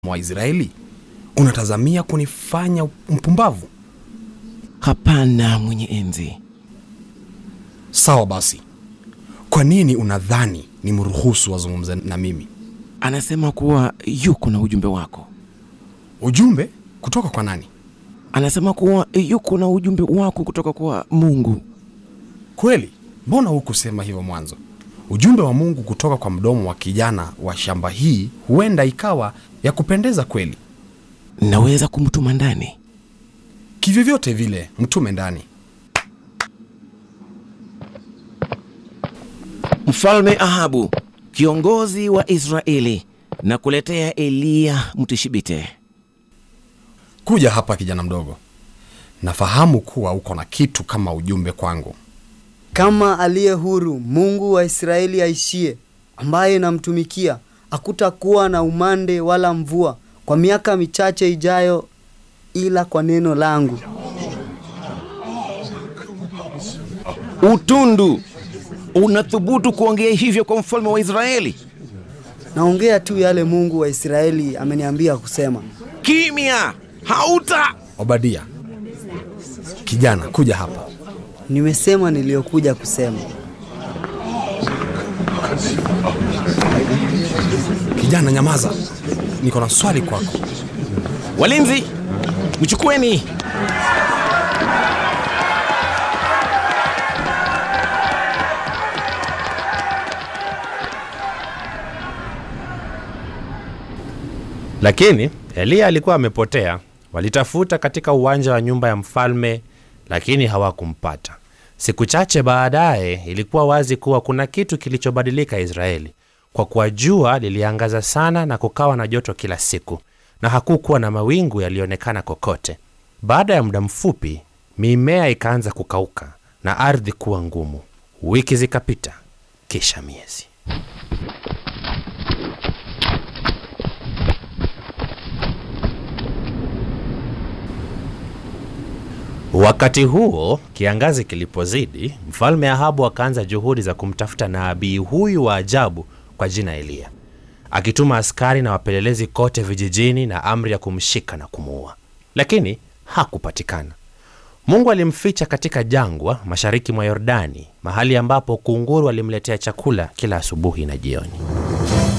mwa Israeli? Unatazamia kunifanya mpumbavu? Hapana, mwenye enzi. Sawa basi, kwa nini unadhani ni mruhusu wazungumze na mimi? Anasema kuwa yuko na ujumbe wako. Ujumbe kutoka kwa nani? Anasema kuwa yuko na ujumbe wako kutoka kwa Mungu. Kweli? Mbona hukusema hivyo mwanzo? Ujumbe wa Mungu kutoka kwa mdomo wa kijana wa shamba hii huenda ikawa ya kupendeza kweli. Naweza kumtuma ndani. Kivyovyote vile, mtume ndani. Mfalme Ahabu, kiongozi wa Israeli, na kuletea Eliya Mtishibite. Kuja hapa kijana mdogo, nafahamu kuwa uko na kitu kama ujumbe kwangu. Kama aliye huru Mungu wa Israeli aishie, ambaye namtumikia, hakutakuwa na umande wala mvua kwa miaka michache ijayo, ila kwa neno langu. Utundu, unathubutu kuongea hivyo kwa mfalme wa Israeli? Naongea tu yale Mungu wa Israeli ameniambia kusema. Kimya! Hauta! Obadia, kijana, kuja hapa. Nimesema niliyokuja kusema. Kijana, nyamaza, niko na swali kwako. Walinzi, mchukueni! Lakini Eliya alikuwa amepotea. Walitafuta katika uwanja wa nyumba ya mfalme, lakini hawakumpata. Siku chache baadaye, ilikuwa wazi kuwa kuna kitu kilichobadilika Israeli, kwa kuwa jua liliangaza sana na kukawa na joto kila siku, na hakukuwa na mawingu yaliyoonekana kokote. Baada ya muda mfupi, mimea ikaanza kukauka na ardhi kuwa ngumu. Wiki zikapita, kisha miezi. Wakati huo kiangazi kilipozidi, mfalme Ahabu akaanza juhudi za kumtafuta nabii huyu wa ajabu kwa jina Eliya, akituma askari na wapelelezi kote vijijini na amri ya kumshika na kumuua, lakini hakupatikana. Mungu alimficha katika jangwa mashariki mwa Yordani, mahali ambapo kunguru alimletea chakula kila asubuhi na jioni.